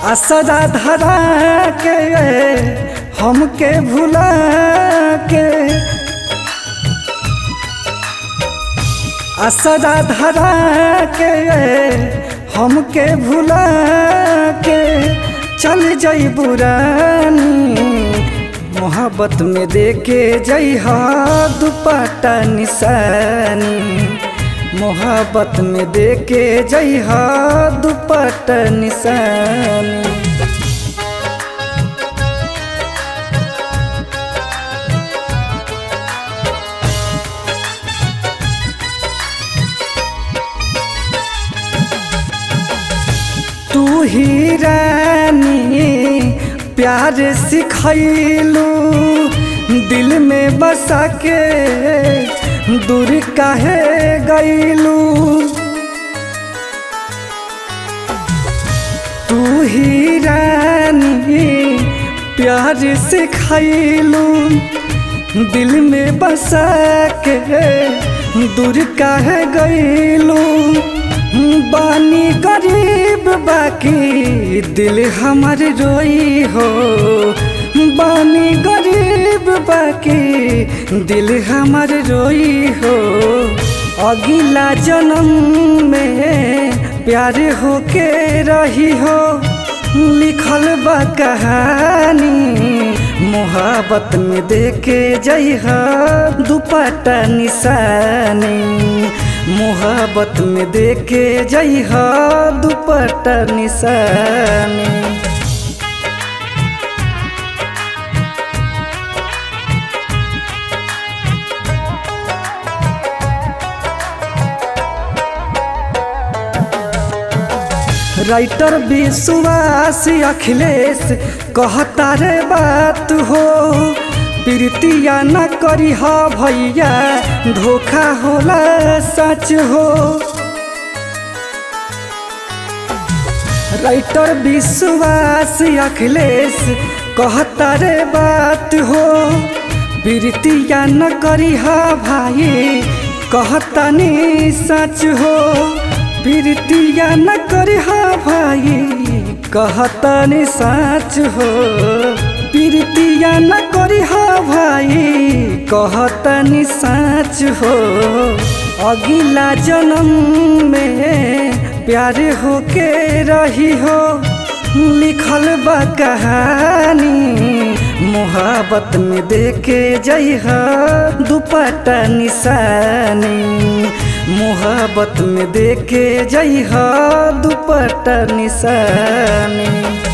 असरा धरा के हमके भुला के असरा धरा के हमके भुला के चल जई बुरानी मोहब्बत में देके जइहा दुपट्टा निशानी मोहब्बत में देके जइहा दुपट्टा निशानी तू ही रानी प्यार सिखैलू दिल में बसा के दूर काहे गईलू तू ही रानी प्यार सिखैलू दिल में बसा के दूर काहे गईलू बानी गरीब बाकी दिल हमर रोई हो बानी गरीब बाकी दिल हमर रोई हो अगिला जन्म में प्यार होके रही हो लिखल बा कहानी मोहब्बत में देके जइहा दुपट्टा निशानी मोहब्बत में देके जइहा दुपट्टा निशानी राइटर विश्वास अखिलेश कहता रे बात हो प्रीतिया न करी हा भैया धोखा होला सच हो राइटर विश्वास अखिलेश कहता रे बात हो प्रीतिया न करी हा भाई कहता नी सच हो प्रीतिया न करी हा भाई कहता नी सच हो प्रीतिया न करी हा भाई कहता नी सच हो अगिला जन्म में प्यार होके रही हो लिखल बा कहानी मोहब्बत में देके जइहा दुपट्टा निशानी मोहब्बत में देके जइहा दुपट्टा निशानी